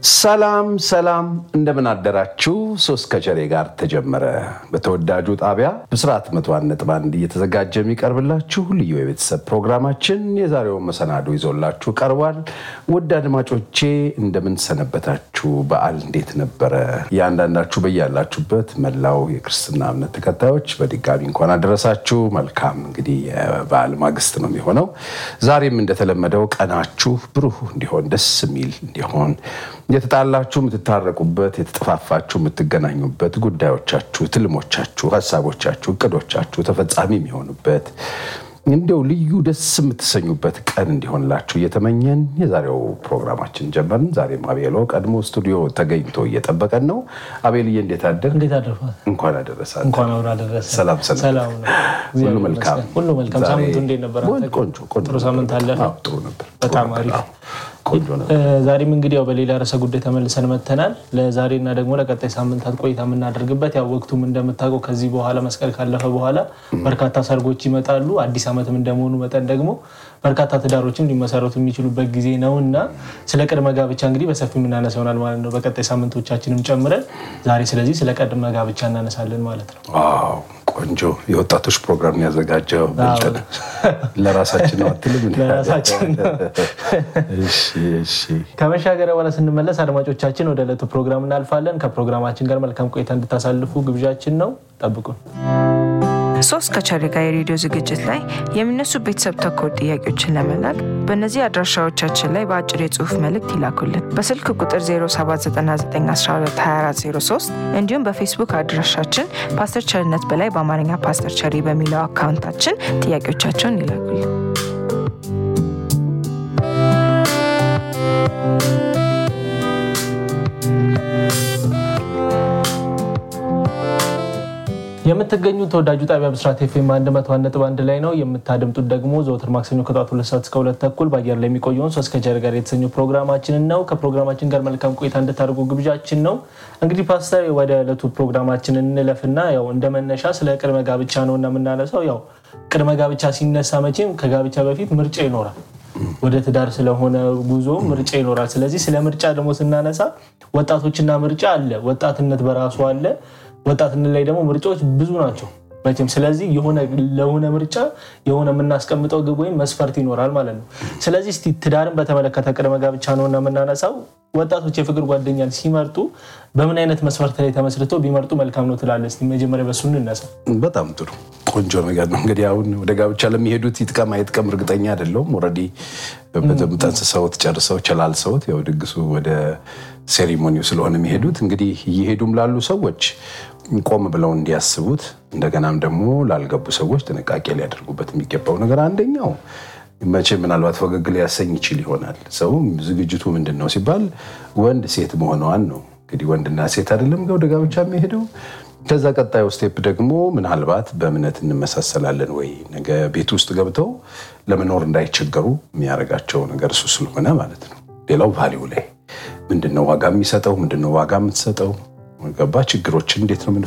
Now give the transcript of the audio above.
ሰላም ሰላም፣ እንደምን አደራችሁ። ሶስት ከቸሬ ጋር ተጀመረ። በተወዳጁ ጣቢያ ብስራት መቶ አንድ ነጥብ አንድ እየተዘጋጀ የሚቀርብላችሁ ልዩ የቤተሰብ ፕሮግራማችን የዛሬውን መሰናዶ ይዞላችሁ ቀርቧል። ውድ አድማጮቼ እንደምን ሰነበታችሁ? በዓል እንዴት ነበረ? እያንዳንዳችሁ በያላችሁበት መላው የክርስትና እምነት ተከታዮች በድጋሚ እንኳን አደረሳችሁ። መልካም እንግዲህ የበዓል ማግስት ነው የሚሆነው። ዛሬም እንደተለመደው ቀናችሁ ብሩህ እንዲሆን ደስ የሚል እንዲሆን የተጣላችሁ የምትታረቁበት፣ የተጠፋፋችሁ የምትገናኙበት፣ ጉዳዮቻችሁ፣ ትልሞቻችሁ፣ ሀሳቦቻችሁ፣ እቅዶቻችሁ ተፈጻሚ የሚሆኑበት እንዲያው ልዩ ደስ የምትሰኙበት ቀን እንዲሆንላችሁ እየተመኘን የዛሬው ፕሮግራማችን ጀመርን። ዛሬም አቤሎ ቀድሞ ስቱዲዮ ተገኝቶ እየጠበቀን ነው። አቤልዬ እንዴት አደር? እንዴት አደርፋል? እንኳን አደረሰ። እንኳን አብሮ አደረሰ። ሰላም ሰላም። ሰላም ነው። ሁሉ እግዚአብሔር መልካም ይመስገን። ሁሉ መልካም። ዛሬ ሳምንቱ እንዴት ነበር? አንተ? ቆንጆ ቆንጆ ጥሩ ሳምንት አለፈ? አዎ፣ ጥሩ ነበር። በጣም ጥሩ ነበር። አሪፍ። አዎ፣ ቆንጆ ነበር። እ፣ ዛሬም እንግዲህ ያው በሌላ ርዕሰ ጉዳይ ተመልሰን መተናል። ለዛሬና ደግሞ ለቀጣይ ሳምንታት ቆይታ የምናደርግበት ያው ወቅቱም እንደምታውቀው ከዚህ በኋላ መስቀል ካለፈ በኋላ በርካታ ሰርጎች ይመጣሉ። አዲስ ዓመትም እንደመሆኑ መጠን ደግሞ በርካታ ትዳሮችም ሊመሰረቱ የሚችሉበት ጊዜ ነው እና ስለ ቅድመ ጋብቻ እንግዲህ በሰፊው የምናነሳ ይሆናል ማለት ነው በቀጣይ ሳምንቶቻችንም ጨምረን ዛሬ ስለዚህ ስለ ቅድመ ጋብቻ እናነሳለን ማለት ነው። ዋው ቆንጆ የወጣቶች ፕሮግራም ነው ያዘጋጀው። ብልጥ ነህ። ለራሳችን ነው አትልም? እንዴ? ለራሳችን ነው። እሺ እሺ። ከመሻገሪያ በኋላ ስንመለስ አድማጮቻችን ወደ ዕለቱ ፕሮግራም እናልፋለን። ከፕሮግራማችን ጋር መልካም ቆይታ እንድታሳልፉ ግብዣችን ነው። ጠብቁን። ሶስት ከቸሬ ጋር የሬዲዮ ዝግጅት ላይ የሚነሱ ቤተሰብ ተኮር ጥያቄዎችን ለመላክ በእነዚህ አድራሻዎቻችን ላይ በአጭር የጽሁፍ መልእክት ይላኩልን። በስልክ ቁጥር 0799122403 እንዲሁም በፌስቡክ አድራሻችን ፓስተር ቸርነት በላይ በአማርኛ ፓስተር ቸሪ በሚለው አካውንታችን ጥያቄዎቻቸውን ይላኩልን። የምትገኙት ተወዳጁ ጣቢያ ብስራት ኤፍኤም 101.1 ላይ ነው። የምታደምጡት ደግሞ ዘወትር ማክሰኞ ከጠዋት ሁለት ሰዓት እስከ ሁለት ተኩል በአየር ላይ የሚቆየውን ሶስት ከቸሬ ጋር የተሰኘው ፕሮግራማችንን ነው። ከፕሮግራማችን ጋር መልካም ቆይታ እንድታደርጉ ግብዣችን ነው። እንግዲህ ፓስተር ወደ ዕለቱ ፕሮግራማችን እንለፍና ያው እንደ መነሻ ስለ ቅድመ ጋብቻ ነው እና የምናነሳው ያው ቅድመ ጋብቻ ሲነሳ መቼም ከጋብቻ በፊት ምርጫ ይኖራል። ወደ ትዳር ስለሆነ ጉዞ ምርጫ ይኖራል። ስለዚህ ስለ ምርጫ ደግሞ ስናነሳ ወጣቶችና ምርጫ አለ፣ ወጣትነት በራሱ አለ። ወጣትነት ላይ ደግሞ ምርጫዎች ብዙ ናቸው መቼም። ስለዚህ የሆነ ለሆነ ምርጫ የሆነ የምናስቀምጠው ግብ ወይም መስፈርት ይኖራል ማለት ነው። ስለዚህ እስቲ ትዳርን በተመለከተ ቅድመ ጋብቻ ነው እና የምናነሳው ወጣቶች የፍቅር ጓደኛን ሲመርጡ በምን አይነት መስፈርት ላይ ተመስርተው ቢመርጡ መልካም ነው ትላለህ? እስቲ መጀመሪያ በሱ እንነሳ። በጣም ጥሩ ቆንጆ ነገር ነው። እንግዲህ አሁን ወደ ጋብቻ ለሚሄዱት ይጥቀም አይጥቀም እርግጠኛ አይደለሁም። ኦልሬዲ በደንብ ጠንስሰውት ጨርሰው ቸላልሰውት ያው ድግሱ ወደ ሴሪሞኒው ስለሆነ የሚሄዱት እንግዲህ እየሄዱም ላሉ ሰዎች ቆም ብለው እንዲያስቡት እንደገናም ደግሞ ላልገቡ ሰዎች ጥንቃቄ ሊያደርጉበት የሚገባው ነገር አንደኛው መቼ ምናልባት ፈገግ ሊያሰኝ ይችል ይሆናል። ሰው ዝግጅቱ ምንድን ነው ሲባል ወንድ ሴት መሆኗን ነው። እንግዲህ ወንድና ሴት አይደለም ወደ ጋብቻ የሚሄደው። ከዛ ቀጣዩ ስቴፕ ደግሞ ምናልባት በእምነት እንመሳሰላለን ወይ ነገ ቤት ውስጥ ገብተው ለመኖር እንዳይቸገሩ የሚያደርጋቸው ነገር እሱ ስለሆነ ማለት ነው። ሌላው ቫሊው ላይ ምንድነው ዋጋ የሚሰጠው ምንድነው ዋጋ የምትሰጠው ገባ ችግሮችን እንዴት ነው